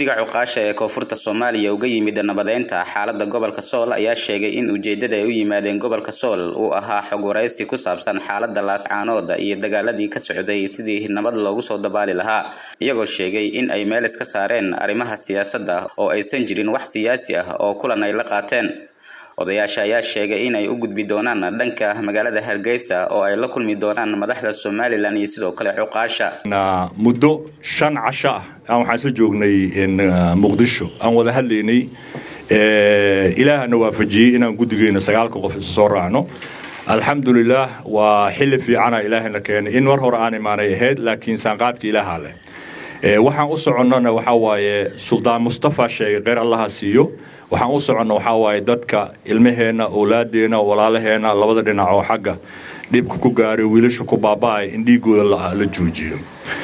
diga cuqaasha ee koonfurta soomaaliya uga yimid nabadeynta xaalada gobolka sool ayaa sheegay in ujeedada ay u yimaadeen gobolka sool uu ahaa xog waraysi ku saabsan xaalada laascaanooda iyo dagaaladii ka socday sidii nabad loogu soo dabaali lahaa iyagoo sheegay in ay meel iska saareen arrimaha siyaasadda oo aysan jirin wax siyaasi ah oo kulan ay la qaateen odayaasha ayaa sheegay in ay u gudbi doonaan dhanka magaalada hargeysa oo ay la kulmi doonaan madaxda somalilan iyo sidoo kale cuqaasha muddo shan casho ah aan waxaan isla joognay muqdisho aan wada hadlaynay ilaahana waafajiyey inaan guddigeena sagaalka qof isu soo raacno alxamdulilah waa xilli fiicana ilaahayna keenay in mar hore aan imaanay ahayd laakiin saanqaadka ilaaha leh waxaan u soconnona waxaa waaye suldaan mustafa sheegay kheyr allaha siiyo waxaan u soconna waxaa waaye dadka ilmaheenna owlaadeenna walaalaheenna labada dhinac oo xagga dhibka ku gaaray wiilasha ku baaba'ay in dhiigooda la joojiyo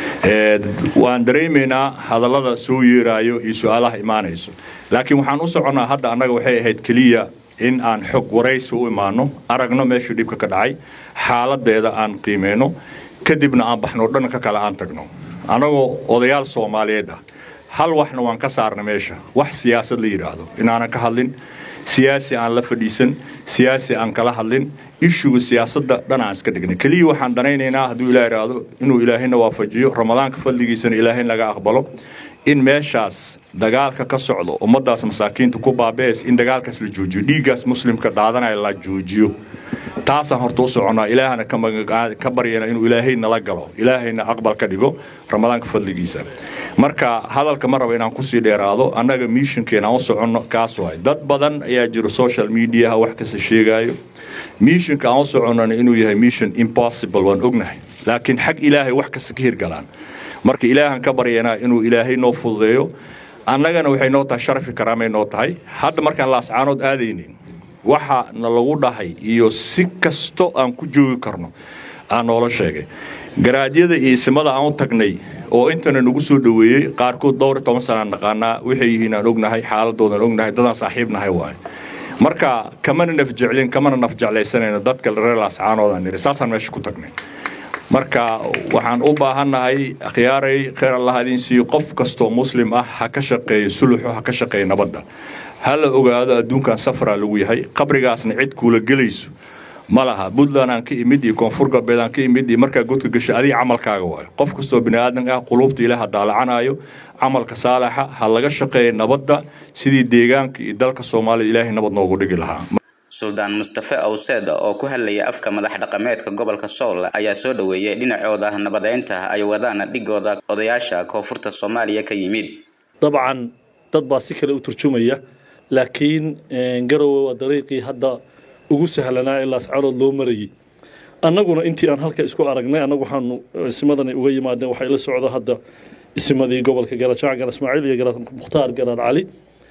waan dareemaynaa hadallada soo yeeraayo iyo su-aalaha imaanayso laakiin waxaan u soconnaa hadda annaga waxay ahayd keliya in aan xog waraysi u imaano aragno meeshuu dhibka ka dhacay xaaladeeda aan qiimeyno kadibna aan baxno dhanka kale aan tagno annagoo odayaal soomaaliyeed ah hal waxna waan ka saarna meesha wax siyaasad la yidhaahdo inaanan ka hadlin siyaasi aan la fadhiisan siyaasi aan kala hadlin ishuga siyaasadda dhan aan iska dhignay keliya waxaan danaynaynaa hadduu ilaah idhaahdo inuu ilaahayna waafajiyo ramadaanka fadligiisana ilaahay laga aqbalo in meeshaas dagaalka ka socdo ummadaas masaakiinta ku baabees in dagaalkaas la joojiyo dhiiggaas muslimka daadanaya la joojiyo taasaan horta u soconnaa ilaahana ka baryana inuu ilaahay nala galo ilaahayna aqbal ka dhigo ramadaanka fadligiisa marka hadalka ma raba inaan kusii dheeraado annaga missionkeena u soconno kaas waay dad badan ayaa jiro social mediaha wax kasta sheegaayo missionka aan u soconnona inuu yahay mission impossible waan ognahay laakiin xag ilaahay wax kasta ka hirgalaan marka ilaahan ka baryanaa inuu ilaahay noo fududeeyo annagana waxay noo tahay sharafi karaamay noo tahay hadda markaan laascaanood aadaynin waxa na lagu dhahay iyo si kasto aan ku joogi karno aan noola sheegay garaadyada iyo isimada aan u tagnay oo intana nagu soo dhoweeyey qaarkood dhowr iyo toban sanaan naqaanaa waxay yihiin aan ognahay xaaladoodan ognahay dadaan saaxiibnahay waaye marka kamana nafjeclin kamana nafjeclaysanayno dadka reer laascaanood aan niri saasaan meesha ku tagnay marka waxaan u baahannahay akhyaaray kheyr allah idin siiyo qof kastoo muslim ah ha ka shaqeeyo suluxo ha ka shaqeeya nabadda ha la ogaado adduunkan safaraa lagu yahay qabrigaasna cid kuula gelayso ma laha puntland aan ka imid iyo koonfur galbeed aan ka imid iyo markaa godka gashay adiga camalkaaga waayo qof kastoo bini aadan ah quluubta ilaah daalacanayo camalka saalaxa ha laga shaqeeya nabadda sidii deegaanka iyo dalka soomaalida ilaahay nabad noogu dhigi lahaa suldaan mustafe awseed oo ku hadlaya afka madax dhaqameedka gobolka sool ayaa soo dhoweeyey dhinacooda nabadeynta ay wadaan dhigooda odayaasha koonfurta soomaaliya ka yimid dabcan dad baa si kale u turjumaya laakiin garowe waa dariiqii hadda ugu sahlanaa ee laascaanood loo marayay annaguna intii aan halka isku aragnay annagu waxaanu isimadani uga yimaadeen waxay la socdo hadda isimadii gobolka garajac gaar ismaaciil iyo garaad mukhtaar garaad cali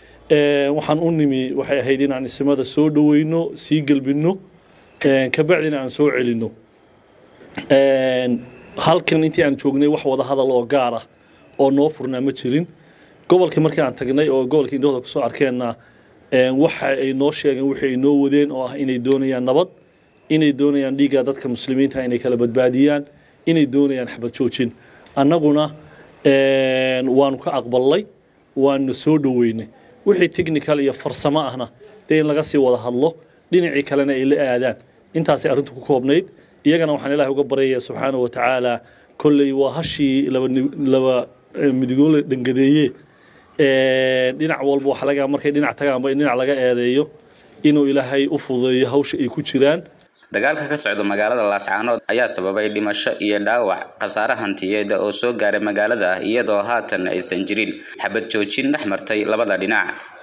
waxaan u nimi waxay ahayd inaan isimada soo dhoweyno sii gelbinno kabacdina aan soo celinno halkan intii aan joognay wax wada hadal oo gaar ah oo noo furnaa ma jirin gobolkii markii aan tagnay oo gobolka indhahooda kusoo arkeenna waxa ay noo sheegeen wixii ay noo wadeen oo ah inay doonayaan nabad inay doonayaan dhiigga dadka muslimiinta inay kala badbaadiyaan inay doonayaan xabad joojin annaguna waanu ka aqbalnay waanu soo dhoweynay wixii technical iyo farsamo ahna dee in laga sii wada hadlo dhinacii kalena ay la aadaan intaasay arrintu ku koobnayd iyagana waxaan ilaahay uga baryaya subxaanahu wa tacaala kolley waa hashii laba midigoole dhangadeeye dhinac walba waxa laga markay dhinac tagaanba in dhinac laga eedeeyo inuu ilaahay u fududeeyo hawsha ay ku jiraan dagaalka ka socda magaalada laascaanood ayaa sababay dhimasho iyo dhaawac khasaare hantiyeed oo soo gaaray magaalada iyadoo haatan aysan jirin xabad joojin dhex martay labada dhinac